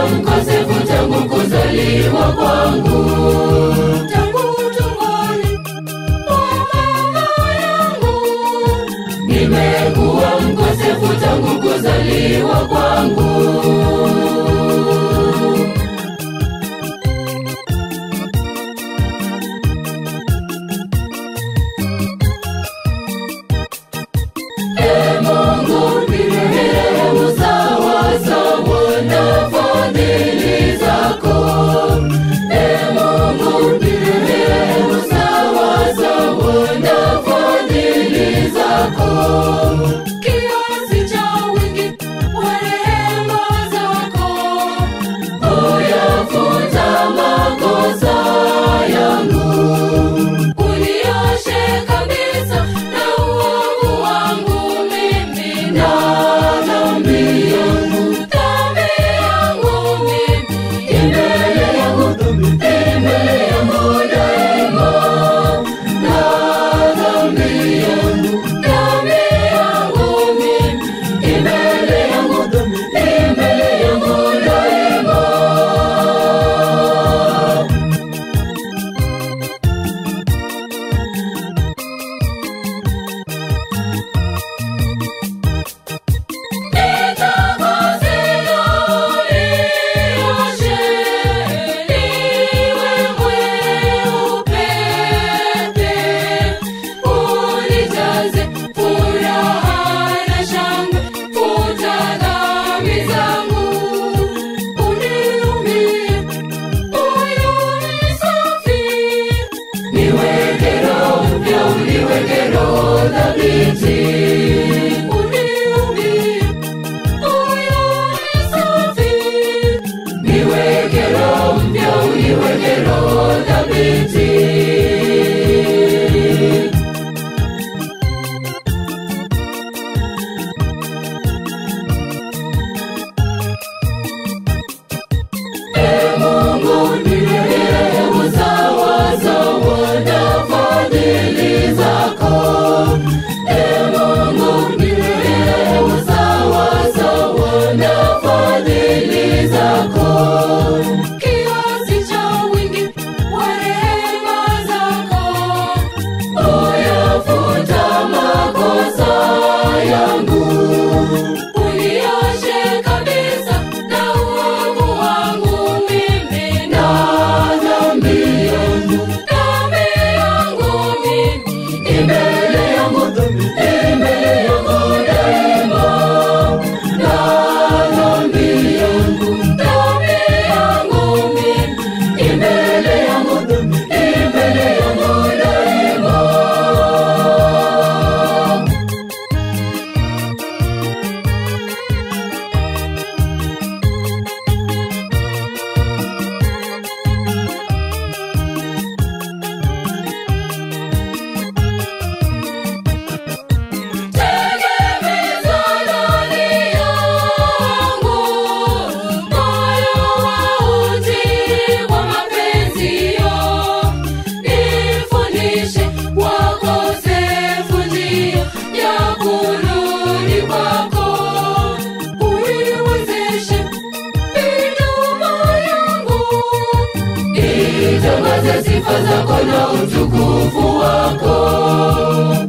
mkosefu tangu kuzaliwa kwangu. tangu tumboni mwa mama yangu Nimekuwa mkosefu tangu kuzaliwa kwangu. Ee Mungu nirehemu sawa sawa na fadhili zako. Ee Mungu nirehemu sawa sawa na fadhili zako. kiasi cha wingi wa rehema zako Uyafuta makosa yangu. unioshe kabisa na uovu wangu mimi na dhambi yangu dhambi yangu mimi mbele yangu mbele yangu daima na dhambi yangu dhambi yangu mimi mbele yangu mbele yangu daima niweke roho mpya uniweke roho thabiti niweke roho mpya uniweke roho thabiti Ee Mungu nirehemu sawa sawa na fadhili zako. Ee Mungu nirehemu sawa sawa na fadhili zako. Kiasi cha wingi wa rehema zako Uyafuta makosa yangu. unioshe kabisa na uovu wangu mimi na dhambi yangu dhambi yangu mimi mbele yangu mbele yangu daima na dhambi yangu dhambi yangu mimi mbele yangu mbele yangu daima tegemeza ndani yangu moyo wa utii wa mapenzio nifundishe wakosefu njia ya kurudi kwako uiwezeshe midomo yangu itangaze sifa zako na utukufu wako